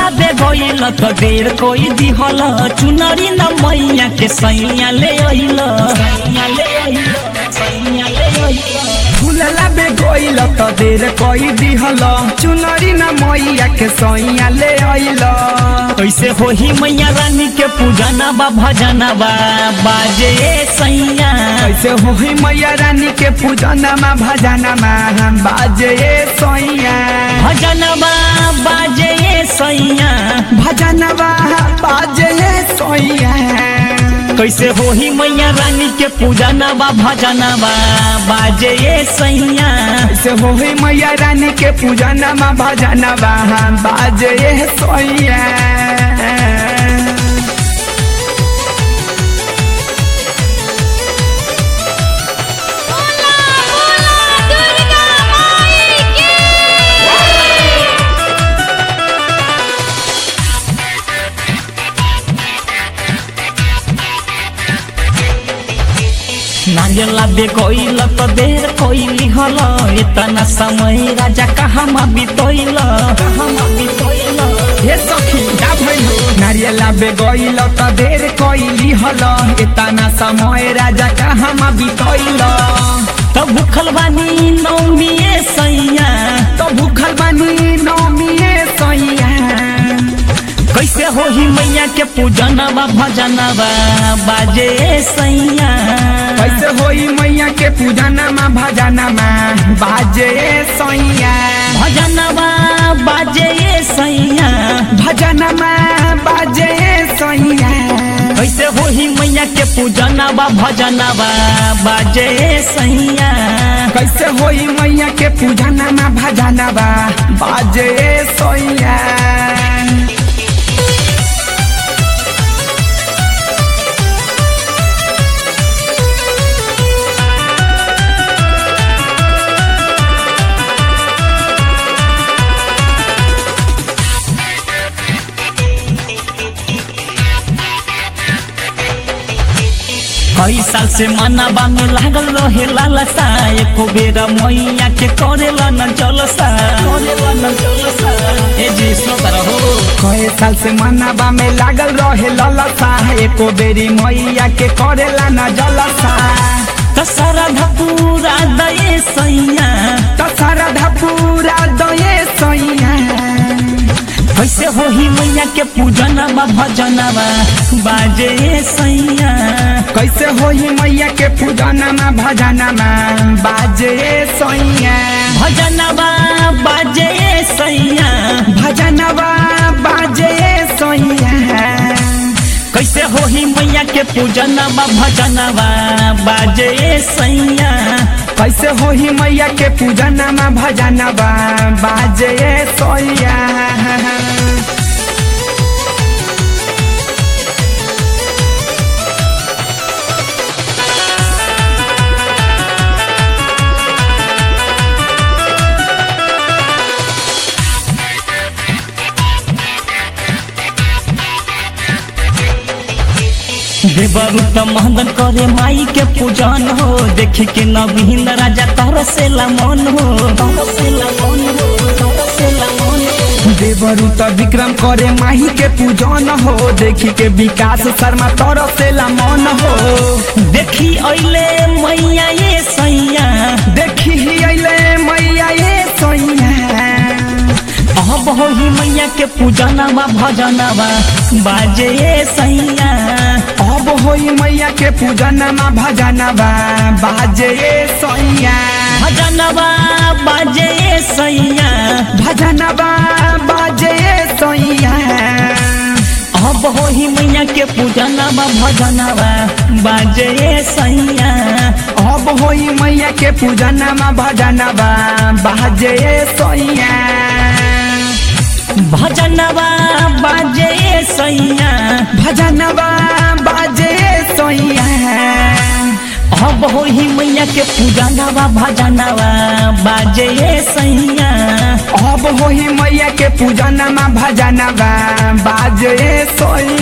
दे गइल त देर कोई दिहल चुनरी न मैया के सैया ले अइल सैया ले अइल सैया ले अइल फूलला बे गइल त देर कई दिहल चुनरी न मैया के सैया ले अइल कैसे होही मैया रानी के पूजना बा भजना बा बाजे सैया कैसे होही मैया रानी के पूजनमा भजनमा बाजे सैया भजनबा बाजे सैया भजनवा बाजे सैया कैसे होही मैया रानी के पूजनबा भजनबा बाजे सैया कैसे होही मैया रानी के पूजनमा भजनमा बाजे सैया बोला बोला दुर्गा माई की नागेला बे कोइल त देर कोइली हल इतना समय राजा कहाँ बितोइल कहाँ बितोइल हे सखी का भइल नारियला बे गइल त देर कइली हल एतना समय राजा कहाँ बितैल त भूखल बानी नौमिए सैया त भूखल बानी नौमिए सैया कैसे होही मैया के पूजनबा भजनबा बाजे सैया कैसे होई मैया के पूजनमा भजनमा बाजे सैया भजनबा बाजे सैया भजनमा बाजे सैया कैसे होही मैया के पूजनबा भजनबा बाजे सैया कैसे होई मैया के पूजनमा भजनमा बाजे सैया कई साल से मनबा में लागल रहे लालसा एको बेर मैया के करेला न जलसा करेला न जलसा ए जी सुनत रहो कए साल से मनबा में लागल रहे ललसा एको बेरी मैया के करेला न जलसा त सरधा पूरा दये सैया त सरधा पूरा दये सैया कैसे होही मैया के पूजनबा भजनबा बाजे सैया कैसे होई मैया के पूजनमा भजनमा बाजे सैया भजनबा बाजे सैया भजनवा बाजे सैया कैसे होही मैया के पूजनबा भजनबा बाजे सैया कैसे होई मैया के पूजनमा भजनमा बाजे सैया देवरु त महदन करे माई के पूजन हो देखी के नवीन राजा तरसेला मन हो तरसेला मन हो तरसेला मन हो देवरु त विक्रम करे माही के पूजन हो देखी के विकास शर्मा तरसेला मन हो देखी अइले मैया ये सैया देखी ही अइले मैया ये सैया अब होही मैया के पूजनबा भजनबा बाजे सैया अब होई मैया के पूजनमा भजनबा बाजे सैया भजनबा बाजे सैया भजनबा बाजे सैया अब होही मैया के पूजनबा भजनबा बाजे सैया अब होई मैया के पूजनमा भजनबा बाजे सैया भजनबा बाजे सैया भजनवा बाजे सैया अब होही मैया के पूजनबा भजनबा बाजे सैया अब होई मैया के पूजनमा भजनवा बाजे सैया